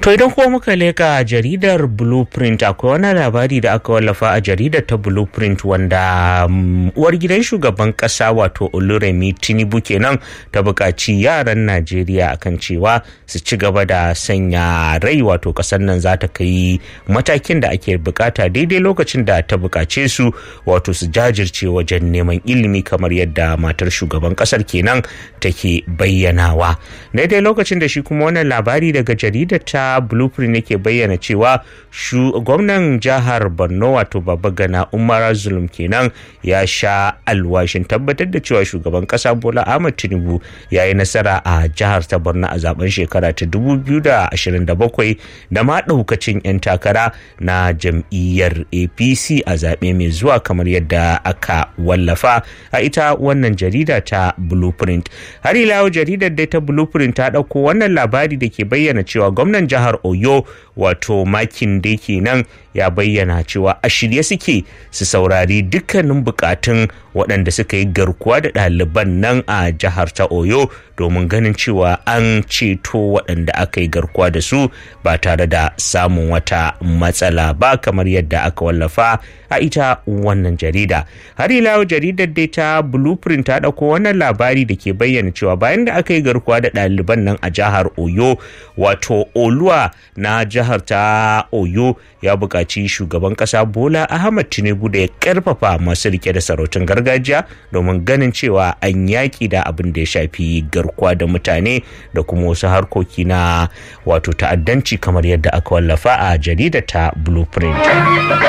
To idan kuma muka leka jaridar Blueprint akwai wani labari da aka wallafa a jaridar ta Blueprint wanda uwar gidan shugaban kasa wato Oluremi Tinubu kenan ta buƙaci yaran Najeriya akan cewa su ci gaba da sanya rai wato ƙasar nan za ta kai matakin da ake bukata daidai lokacin da ta buƙace su wato su jajirce wajen neman ilimi kamar yadda matar shugaban ƙasar kenan take bayyanawa. Daidai lokacin da shi kuma wannan labari daga jaridar ta blueprint yake bayyana cewa gwamnan jihar borno wato gana umar zulum kenan ya sha alwashin tabbatar da cewa shugaban kasa bola ahmad tinubu ya yi nasara a jihar ta borno a zaben shekara ta 2027 da ma daukacin 'yan takara na jam'iyyar apc a zaɓe mai zuwa kamar yadda aka wallafa a ita wannan jarida ta blueprint har ila jaridar dai ta blueprint ta ɗauko wannan labari da ke bayyana cewa gwamnan jihar oyo wato makin da kenan ya bayyana cewa a shirye suke su saurari dukkanin bukatun waɗanda suka yi garkuwa da ɗaliban nan a jihar ta oyo domin ganin cewa an ceto waɗanda aka yi garkuwa da su ba tare da samun wata matsala ba kamar yadda aka wallafa a ita wannan jarida har ila jaridar dai ta blueprint ta ɗauko wannan labari da ke bayyana cewa bayan da aka yi garkuwa da ɗaliban nan a jihar oyo wato oluwa na jihar ta oyo ya buƙaci shugaban ƙasa bola ahmad tinubu da ya ƙarfafa masu rike da sarautun gargajiya domin ganin cewa an yaƙi da abin da ya shafi garkuwa da mutane da kuma wasu harkoki na wato ta'addanci kamar yadda aka wallafa a jaridar ta blueprint